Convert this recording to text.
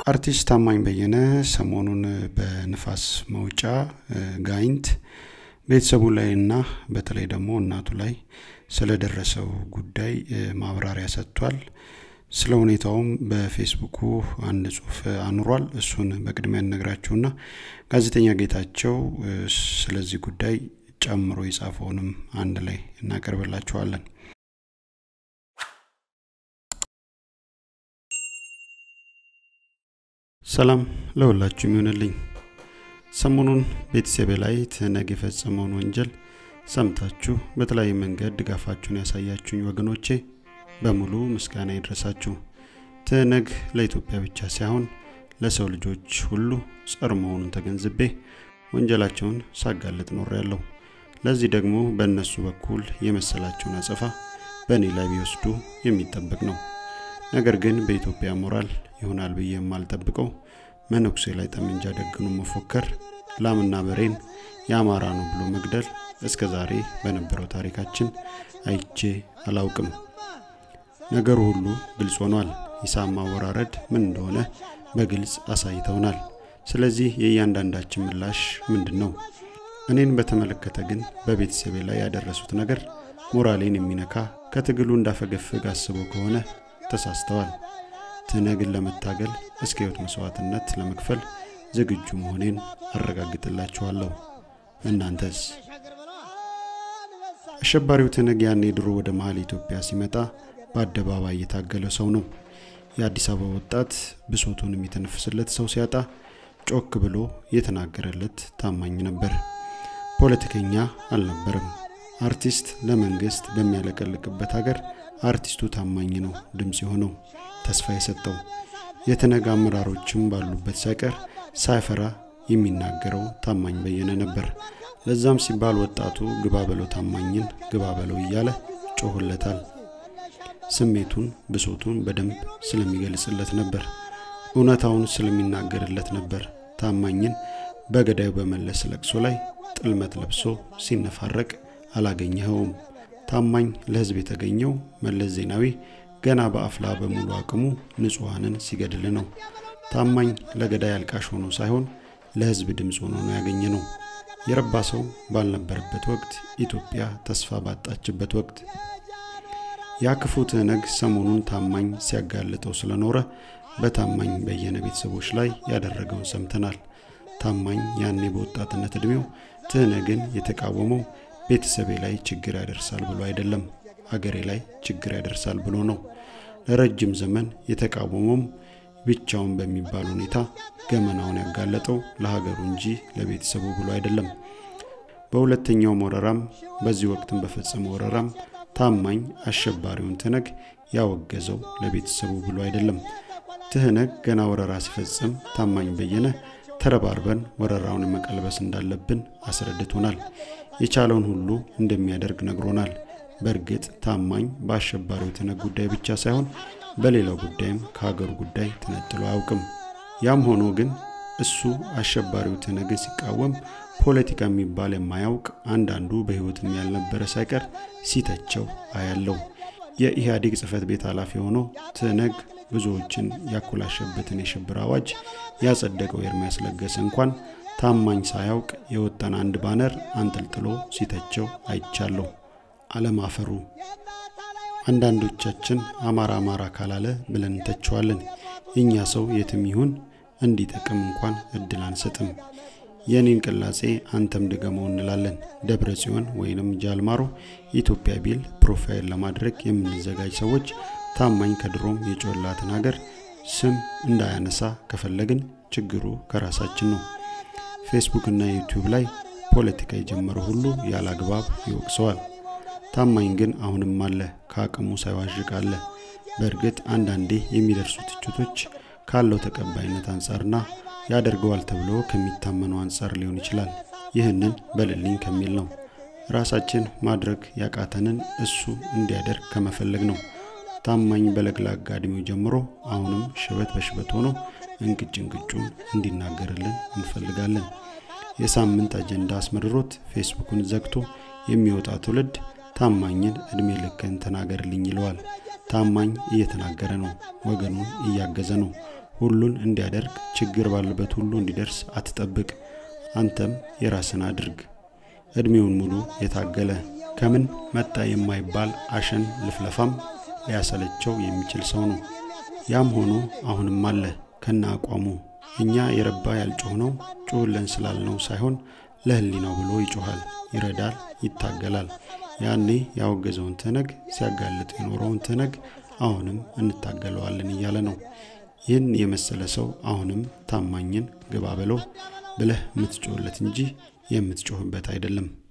አርቲስት ታማኝ በየነ ሰሞኑን በንፋስ መውጫ ጋይንት ቤተሰቡ ላይ እና በተለይ ደግሞ እናቱ ላይ ስለደረሰው ጉዳይ ማብራሪያ ሰጥቷል። ስለ ሁኔታውም በፌስቡኩ አንድ ጽሁፍ አኑሯል። እሱን በቅድሚያ እነግራችሁና ጋዜጠኛ ጌታቸው ስለዚህ ጉዳይ ጨምሮ የጻፈውንም አንድ ላይ እናቀርብላችኋለን። ሰላም ለሁላችሁም ይሆንልኝ። ሰሞኑን ቤተሰቤ ላይ ትህነግ የፈጸመውን ወንጀል ሰምታችሁ በተለያየ መንገድ ድጋፋችሁን ያሳያችሁኝ ወገኖቼ በሙሉ ምስጋና ይድረሳችሁ። ትህነግ ለኢትዮጵያ ብቻ ሳይሆን ለሰው ልጆች ሁሉ ጸር መሆኑን ተገንዝቤ ወንጀላቸውን ሳጋልጥ ኖር ያለው ለዚህ ደግሞ በእነሱ በኩል የመሰላቸውን አጸፋ በእኔ ላይ ቢወስዱ የሚጠበቅ ነው። ነገር ግን በኢትዮጵያ ሞራል ይሆናል ብዬ የማልጠብቀው መነኩሴ ላይ ጠመንጃ ደግኖ መፎከር፣ ላምና በሬን የአማራ ነው ብሎ መግደል እስከ ዛሬ በነበረው ታሪካችን አይቼ አላውቅም። ነገሩ ሁሉ ግልጽ ሆኗል። ሂሳብ ማወራረድ ምን እንደሆነ በግልጽ አሳይተውናል። ስለዚህ የእያንዳንዳችን ምላሽ ምንድን ነው? እኔን በተመለከተ ግን በቤተሰቤ ላይ ያደረሱት ነገር ሞራሌን የሚነካ ከትግሉ እንዳፈገፍግ አስበው ከሆነ ተሳስተዋል። ትህነግን ለመታገል እስከ ሕይወት መስዋዕትነት ለመክፈል ዝግጁ መሆኔን አረጋግጥላችኋለሁ። እናንተስ? አሸባሪው ትህነግ ያኔ ድሮ ወደ መሀል ኢትዮጵያ ሲመጣ በአደባባይ የታገለ ሰው ነው። የአዲስ አበባ ወጣት ብሶቱን የሚተነፍስለት ሰው ሲያጣ ጮክ ብሎ የተናገረለት ታማኝ ነበር። ፖለቲከኛ አልነበረም። አርቲስት ለመንግስት በሚያለቀልቅበት ሀገር አርቲስቱ ታማኝ ነው ድምፅ የሆነው ተስፋ የሰጠው የትነግ አመራሮችም ባሉበት ሳይቀር ሳይፈራ የሚናገረው ታማኝ በየነ ነበር። ለዛም ሲባል ወጣቱ ግባ በለው ታማኝን ግባ በለው እያለ ጮሆለታል። ስሜቱን ብሶቱን በደንብ ስለሚገልጽለት ነበር። እውነታውን ስለሚናገርለት ነበር። ታማኝን በገዳዩ በመለስ ለቅሶ ላይ ጥልመት ለብሶ ሲነፋረቅ አላገኘኸውም። ታማኝ ለህዝብ የተገኘው መለስ ዜናዊ ገና በአፍላ በሙሉ አቅሙ ንጹሐንን ሲገድል ነው። ታማኝ ለገዳይ አልቃሽ ሆኖ ሳይሆን ለህዝብ ድምፅ ሆኖ ነው ያገኘ ነው። የረባ ሰው ባልነበረበት ወቅት፣ ኢትዮጵያ ተስፋ ባጣችበት ወቅት ያ ክፉ ትህነግ ሰሞኑን ታማኝ ሲያጋልጠው ስለኖረ በታማኝ በየነ ቤተሰቦች ላይ ያደረገውን ሰምተናል። ታማኝ ያኔ በወጣትነት ዕድሜው ትህነግን የተቃወመው ቤተሰቤ ላይ ችግር ያደርሳል ብሎ አይደለም፣ አገሬ ላይ ችግር ያደርሳል ብሎ ነው። ለረጅም ዘመን የተቃወመውም ብቻውን በሚባል ሁኔታ ገመናውን ያጋለጠው ለሀገሩ እንጂ ለቤተሰቡ ብሎ አይደለም። በሁለተኛውም ወረራም በዚህ ወቅትም በፈጸመው ወረራም ታማኝ አሸባሪውን ትህነግ ያወገዘው ለቤተሰቡ ብሎ አይደለም። ትህነግ ገና ወረራ ሲፈጽም ታማኝ በየነ ተረባርበን ወረራውን መቀልበስ እንዳለብን አስረድቶናል። የቻለውን ሁሉ እንደሚያደርግ ነግሮናል። በእርግጥ ታማኝ በአሸባሪው ትህነግ ጉዳይ ብቻ ሳይሆን በሌላው ጉዳይም ከሀገሩ ጉዳይ ተነጥሎ አያውቅም። ያም ሆኖ ግን እሱ አሸባሪው ትህነግን ሲቃወም ፖለቲካ የሚባል የማያውቅ አንዳንዱ በሕይወትም ያልነበረ ሳይቀር ሲተቸው አያለው። የኢህአዴግ ጽህፈት ቤት ኃላፊ ሆኖ ትህነግ ብዙዎችን ያኮላሸበትን የሽብር አዋጅ ያጸደቀው ኤርሚያስ ለገሰ እንኳን ታማኝ ሳያውቅ የወጣን አንድ ባነር አንጠልጥሎ ሲተቸው አይቻለሁ። አለማፈሩ አንዳንዶቻችን አማራ አማራ ካላለ ብለን እንተቸዋለን። የእኛ ሰው የትም ይሁን እንዲጠቅም እንኳን እድል አንሰጥም። የኔን ቅላጼ አንተም ድገመው እንላለን። ደብረ ጽዮን ወይንም ጃልማሮ ኢትዮጵያ ቢል ፕሮፋይል ለማድረግ የምንዘጋጅ ሰዎች ታማኝ ከድሮም የጮላትን ሀገር ስም እንዳያነሳ ከፈለግን ችግሩ ከራሳችን ነው። ፌስቡክ እና ዩቲዩብ ላይ ፖለቲካ የጀመረ ሁሉ ያለ አግባብ ይወቅሰዋል። ታማኝ ግን አሁንም አለ፣ ከአቅሙ ሳይዋዥቅ አለ። በእርግጥ አንዳንዴ የሚደርሱ ትችቶች ካለው ተቀባይነት አንጻርና ያደርገዋል ተብሎ ከሚታመነው አንጻር ሊሆን ይችላል። ይህንን በልልኝ ከሚል ነው። ራሳችን ማድረግ ያቃተንን እሱ እንዲያደርግ ከመፈለግ ነው። ታማኝ በለግላጋ ዕድሜው ጀምሮ አሁንም ሽበት በሽበት ሆኖ እንቅጭ እንቅጩን እንዲናገርልን እንፈልጋለን። የሳምንት አጀንዳ አስመርሮት ፌስቡክን ዘግቶ የሚወጣ ትውልድ ታማኝን እድሜ ልክን ተናገርልኝ ይለዋል። ታማኝ እየተናገረ ነው፣ ወገኑን እያገዘ ነው። ሁሉን እንዲያደርግ ችግር ባለበት ሁሉ እንዲደርስ አትጠብቅ። አንተም የራስን አድርግ። እድሜውን ሙሉ የታገለ ከምን መጣ የማይባል አሸን ልፍለፋም ሊያሰለቸው የሚችል ሰው ነው። ያም ሆኖ አሁንም አለ ከነ አቋሙ። እኛ የረባ ያልጮህ ነው ጩህልን ስላልነው ሳይሆን ለህሊናው ብሎ ይጮሃል፣ ይረዳል፣ ይታገላል። ያኔ ያወገዘውን ትነግ ሲያጋልጥ የኖረውን ትነግ አሁንም እንታገለዋለን እያለ ነው። ይህን የመሰለ ሰው አሁንም ታማኝን ግባ በለው ብለህ የምትጮህለት እንጂ የምትጮህበት አይደለም።